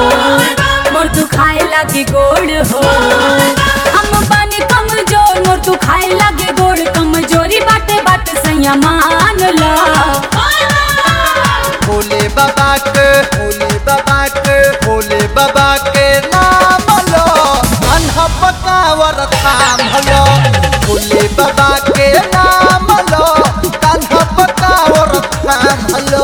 मोर तू खाए लगे गोड़ हो हम बानी कमजोर मोर तू खाए लगे गोड़ कमजोरी बाटे बात सैया मान ला भोले बाबा के भोले बाबा के भोले बाबा के नाम लो अनह पकावर थाम लो भोले बाबा के नाम लो अनह पकावर थाम लो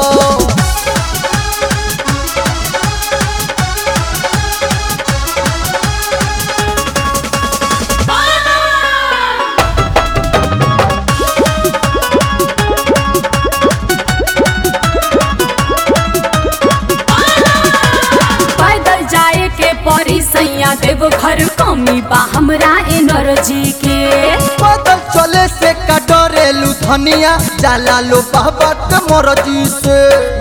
पैदल जाए के परी सैया देव घर कमी बा हमरा एनर्जी के पैदल चले से का डरेलू धनिया जाला लो बाबा के मर्जी से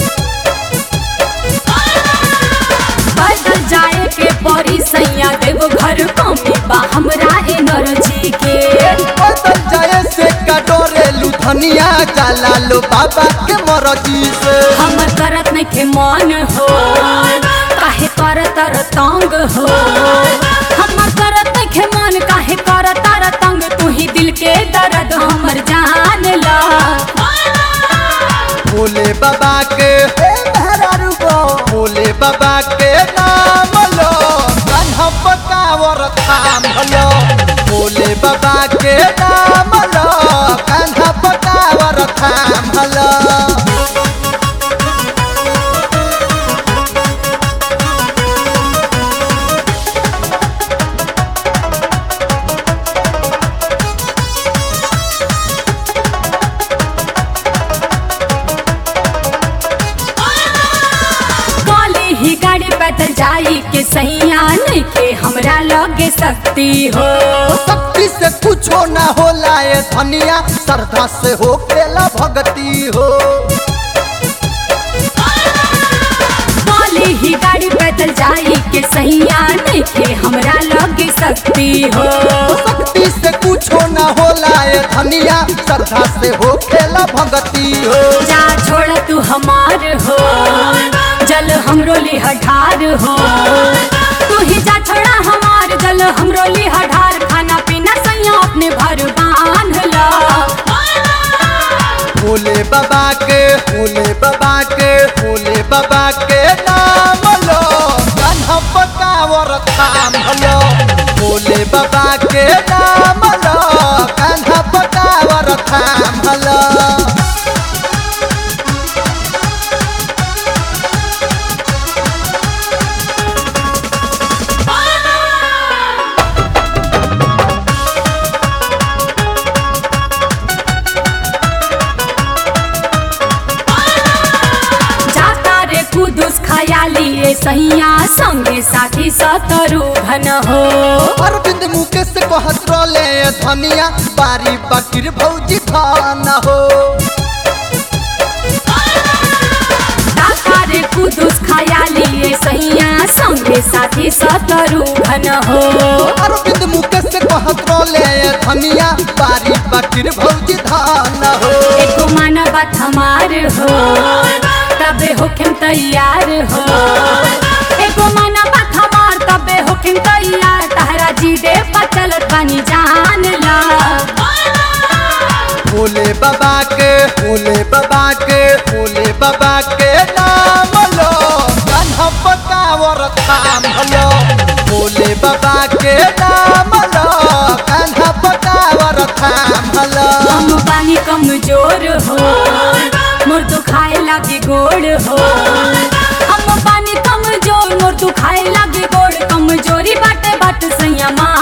पैदल जाए के परी सैया देव घर कमी बा हमरा एनर्जी के पैदल जाए से का डरेलू धनिया जाला लो बाबा के मर्जी से हमर करत नहीं के मन हो काहे कर तर तंग हो हमर करत नहीं के मन काहे कर तर तंग तू ही दिल के दर्द हमर जान ला भोले बाबा के हे मेहरारू गो भोले बाबा के नाम लो कान्हा पकावर थाम लो भोले बाबा के नाम लो कान्हा पकावर थाम लो काली ही गाड़ी पैदल जाई के सैया नहीं के हमरा लगे सकती हो शक्ति से कुछो ना होला ये धनिया श्रद्धा से हो खेला भक्ति हो काली ही गाड़ी पैदल जाई के सैया नहीं के हमरा लगे सकती हो शक्ति से कुछो ना होला ये धनिया श्रद्धा से हो खेला भक्ति हो जा छोड़ तू हमार हो जल हमरो लिहठार हो तू ही जा छोड़ा हमार जल हमरो लिहठार खाना पीना सैया अपने भर बांध ला भोले बाबा के भोले बाबा के भोले बाबा के नाम लो कान्हा पकावर थाम लो भोले बाबा के नाम लो कान्हा पकावर थाम लो जाता रे कुदुस खयाली ए सैया संगे साथी सतरु घन हो अरविंद मुकेश कहत रोले धनिया बारी बकीर भौजी धान हो जाता रे कुदुस खयाली ए सैया संगे साथी सतरु घन हो अरविंद मुकेश कहत रोले धनिया बारी बकीर भौजी धान हो एको माना बात हमार हो तबे होखिम तैयार हो एको माना बात हमार तबे होखिम तैयार तहरा जी दे चलत बानी जान ला भोले बाबा के भोले बाबा के भोले बाबा के नाम लो कान्हा पकावर थाम लो भोले बाबा के नाम लो कान्हा पकावर थाम लो हम बानी कमजोर हो मोर तू खाए लागे गोड़ हो हम बानी कमजोर मोर तू खाए लागे गोड़ कमजोरी बाटे बात सैया